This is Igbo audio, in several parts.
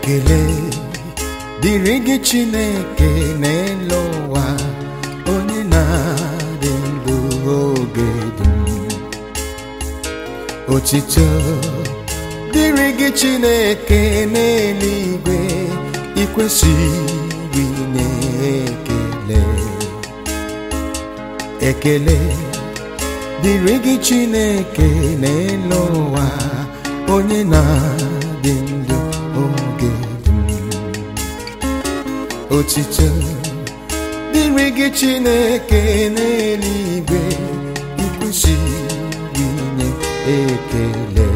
ekele dịrị gị chineke n'elu ụwa onye na-adị ndụ oge dum otito dịrị gị chineke n'eluigwe ikwesịrị inye ekele ekele dịrị gị chineke n'elu ụwa onye na-adị ndụ oge dum otito dịrị gị chineke n'eluigwe ikwesịrị inye ekele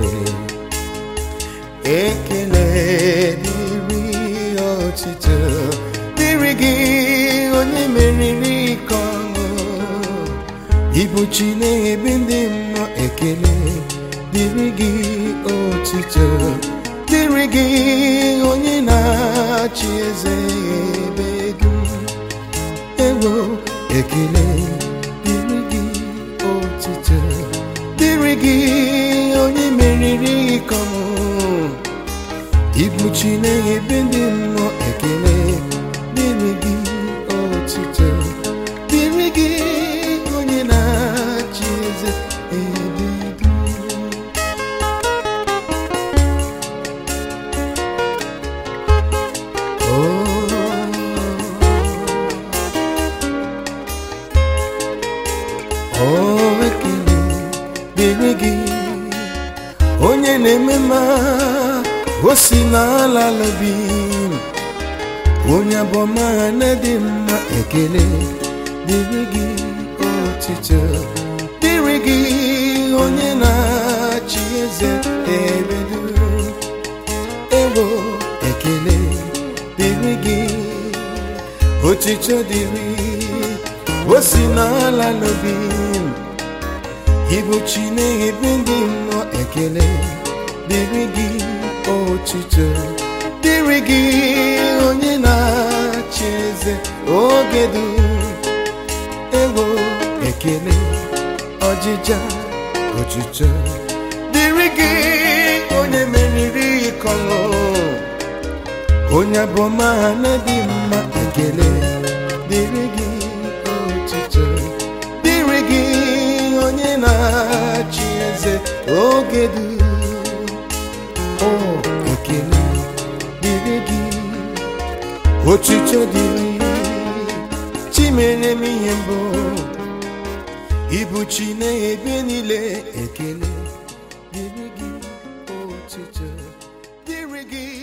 ekele dịrị otito dịrị gị onye meriri ike ọṅụ ịbụ chi na-ebe ndị mmụọ ekele dịrị gị otito dịrị gị onye na-achị eze ebe dum ewo ekele dịrị gị otito dịrị gị onye meriri ike ọmụ ịbụ chi na-ebe ndị mmụọ ekele dịrị gị otito dịrị gị onye na-achị eze ebe dum o ekele dịrị gị onye na-eme mma o si n'ala lobi onye abụọma na-adị mma ekele dịrị gị otito dịrị gị onye na-achị eze ebe dum ewo ekele dịrị gị otito dịrị o si n'ala n'obi ịbụ chi na-ebe ndị mmụọ ekele dịrị gị otito dịrị gị onye na-achị eze oge dum ewo ekele ọjịja otito dịrị gị onye meriri ịkọlụ onye abụọma na-adị mma ekele dịrị gị otito dịrị gị onye na-achị eze oge dum o ekele dịrị gị otito dịrị chi mere m ihe mbụ ịbụ chi na-ebe niile ekele dịrị gị otito dịrị gị